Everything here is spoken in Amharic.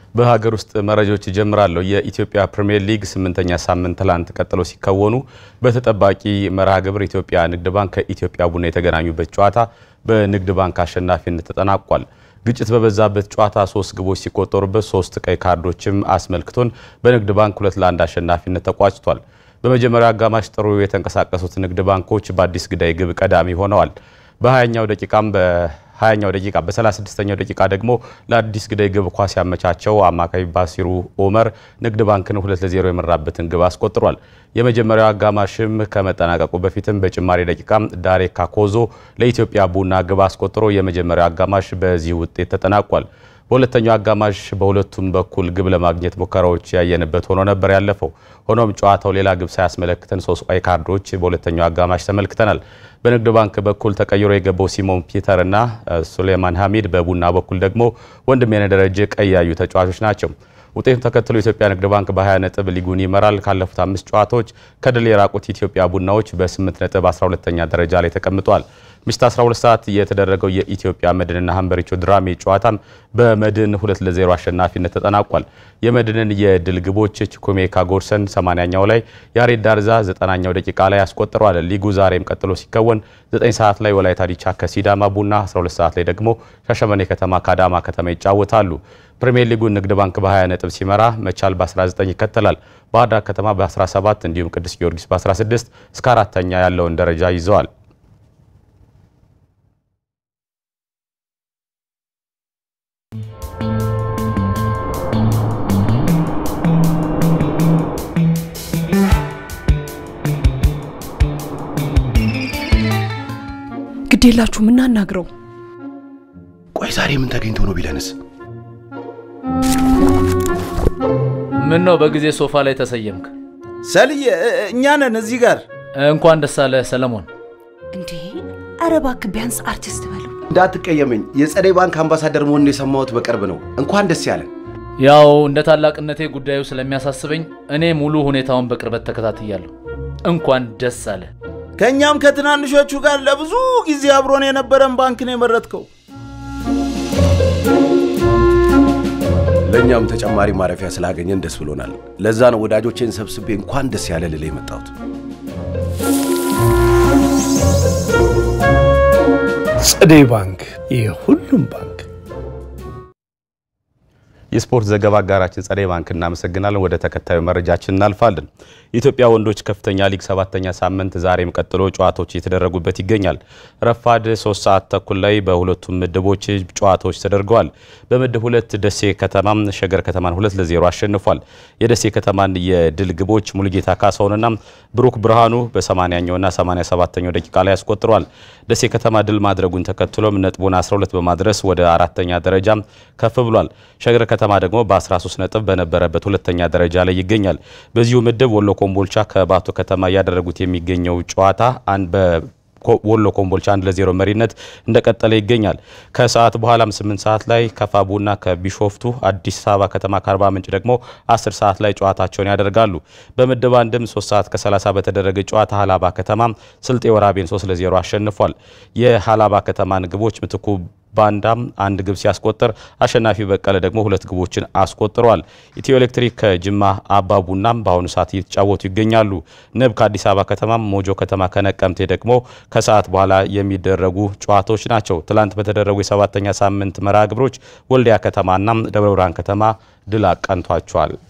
በሀገር ውስጥ መረጃዎች ይጀምራለሁ። የኢትዮጵያ ፕሪምየር ሊግ ስምንተኛ ሳምንት ትላንት ቀጥሎ ሲከወኑ በተጠባቂ መርሃ ግብር ኢትዮጵያ ንግድ ባንክ ከኢትዮጵያ ቡና የተገናኙበት ጨዋታ በንግድ ባንክ አሸናፊነት ተጠናቋል። ግጭት በበዛበት ጨዋታ ሶስት ግቦች ሲቆጠሩበት ሶስት ቀይ ካርዶችም አስመልክቶን በንግድ ባንክ ሁለት ለአንድ አሸናፊነት ተቋጭቷል። በመጀመሪያው አጋማሽ ጥሩ የተንቀሳቀሱት ንግድ ባንኮች በአዲስ ግዳይ ግብ ቀዳሚ ሆነዋል። በ20ኛው ደቂቃም በ20ኛው ደቂቃ በ36ኛው ደቂቃ ደግሞ ለአዲስ ግዳይ ግብ ኳስ ያመቻቸው አማካይ ባሲሩ ኦመር ንግድ ባንክን ሁለት ለዜሮ የመራበትን ግብ አስቆጥሯል። የመጀመሪያው አጋማሽም ከመጠናቀቁ በፊትም በጭማሪ ደቂቃ ዳሬ ካኮዞ ለኢትዮጵያ ቡና ግብ አስቆጥሮ የመጀመሪያው አጋማሽ በዚህ ውጤት ተጠናቋል። በሁለተኛው አጋማሽ በሁለቱም በኩል ግብ ለማግኘት ሙከራዎች ያየንበት ሆኖ ነበር ያለፈው። ሆኖም ጨዋታው ሌላ ግብ ሳያስመለክተን ሶስት ቀይ ካርዶች በሁለተኛው አጋማሽ ተመልክተናል። በንግድ ባንክ በኩል ተቀይሮ የገባው ሲሞን ፒተር እና ሱሌማን ሐሚድ፣ በቡና በኩል ደግሞ ወንድሜነህ ደረጀ ቀይ ያዩ ተጫዋቾች ናቸው። ውጤቱን ተከትሎ ኢትዮጵያ ንግድ ባንክ በ20 ነጥብ ሊጉን ይመራል። ካለፉት አምስት ጨዋታዎች ከድል የራቁት ኢትዮጵያ ቡናዎች በ8 ነጥብ 12ኛ ደረጃ ላይ ተቀምጠዋል። ምሽት 12 ሰዓት የተደረገው የኢትዮጵያ መድንና ሀምበሪቾ ድራሜ ጨዋታም በመድን 2 ለ0 አሸናፊነት ተጠናቋል። የመድንን የድል ግቦች ቺኩሜካ ጎርሰን 80ኛው ላይ፣ ያሬድ ዳርዛ 90ኛው ደቂቃ ላይ አስቆጥረዋል። ሊጉ ዛሬም ቀጥሎ ሲከወን 9 ሰዓት ላይ ወላይታ ዲቻ ከሲዳማ ቡና፣ 12 ሰዓት ላይ ደግሞ ሻሸመኔ ከተማ ከአዳማ ከተማ ይጫወታሉ። ፕሪሚየር ሊጉን ንግድ ባንክ በ20 ነጥብ ሲመራ መቻል በ19 ይከተላል። ባህር ዳር ከተማ በ17 እንዲሁም ቅዱስ ጊዮርጊስ በ16 እስከ አራተኛ ያለውን ደረጃ ይዘዋል። ግዴላችሁ ምናናግረው ቆይ ዛሬ ምን ተገኝቶ ነው ቢለንስ? ምን ነው በጊዜ ሶፋ ላይ ተሰየምክ? ሰልዬ እኛ ነን እዚህ ጋር። እንኳን ደስ አለህ ሰለሞን። እንዴ! ኧረ እባክህ ቢያንስ አርቲስት በለው። እንዳትቀየመኝ፣ የጸደይ ባንክ አምባሳደር መሆኑን የሰማሁት በቅርብ ነው። እንኳን ደስ ያለን። ያው እንደ ታላቅነቴ ጉዳዩ ስለሚያሳስበኝ እኔ ሙሉ ሁኔታውን በቅርበት ተከታትያለሁ። እንኳን ደስ አለ። ከእኛም ከትናንሾቹ ጋር ለብዙ ጊዜ አብሮን የነበረን ባንክ ነው የመረጥከው። ለእኛም ተጨማሪ ማረፊያ ስላገኘን ደስ ብሎናል። ለዛ ነው ወዳጆቼን ሰብስቤ እንኳን ደስ ያለ ልል የመጣሁት። ጸደይ ባንክ የሁሉም ባንክ። የስፖርት ዘገባ አጋራችን ጸደይ ባንክ እናመሰግናለን። ወደ ተከታዩ መረጃችን እናልፋለን። የኢትዮጵያ ወንዶች ከፍተኛ ሊግ ሰባተኛ ሳምንት ዛሬም ቀጥሎ ጨዋታዎች እየተደረጉበት ይገኛል። ረፋድ ሶስት ሰዓት ተኩል ላይ በሁለቱም ምድቦች ጨዋታዎች ተደርገዋል። በምድብ ሁለት ደሴ ከተማም ሸገር ከተማን ሁለት ለዜሮ አሸንፏል። የደሴ ከተማን የድል ግቦች ሙሉጌታ ካሳውንና ብሩክ ብርሃኑ በ80ኛውና 87ኛው ደቂቃ ላይ አስቆጥረዋል። ደሴ ከተማ ድል ማድረጉን ተከትሎም ነጥቡን 12 በማድረስ ወደ አራተኛ ደረጃ ከፍ ብሏል። ሸገር ከተማ ደግሞ በ13 ነጥብ በነበረበት ሁለተኛ ደረጃ ላይ ይገኛል። በዚሁ ምድብ ወሎ ኮምቦልቻ ከባቶ ከተማ እያደረጉት የሚገኘው ጨዋታ አንድ ወሎ ኮምቦልቻ አንድ ለዜሮ መሪነት እንደቀጠለ ይገኛል። ከሰዓት በኋላም 8 ሰዓት ላይ ከፋ ቡና ከቢሾፍቱ፣ አዲስ አበባ ከተማ ከአርባ ምንጭ ደግሞ 10 ሰዓት ላይ ጨዋታቸውን ያደርጋሉ። በምድብ አንድም 3 ሰዓት ከ30 በተደረገ ጨዋታ ሀላባ ከተማ ስልጤ ወራቤን 3 ለዜሮ አሸንፏል። የሀላባ ከተማን ግቦች ምትኩ ባንዳም አንድ ግብ ሲያስቆጥር አሸናፊ በቀለ ደግሞ ሁለት ግቦችን አስቆጥሯል። ኢትዮ ኤሌክትሪክ ከጅማ አባ ቡናም በአሁኑ ሰዓት እየተጫወቱ ይገኛሉ። ንብ ከአዲስ አበባ ከተማም፣ ሞጆ ከተማ ከነቀምቴ ደግሞ ከሰዓት በኋላ የሚደረጉ ጨዋታዎች ናቸው። ትላንት በተደረጉ የሰባተኛ ሳምንት መርሃ ግብሮች ወልዲያ ከተማና ደብረ ብርሃን ከተማ ድል አቀንቷቸዋል።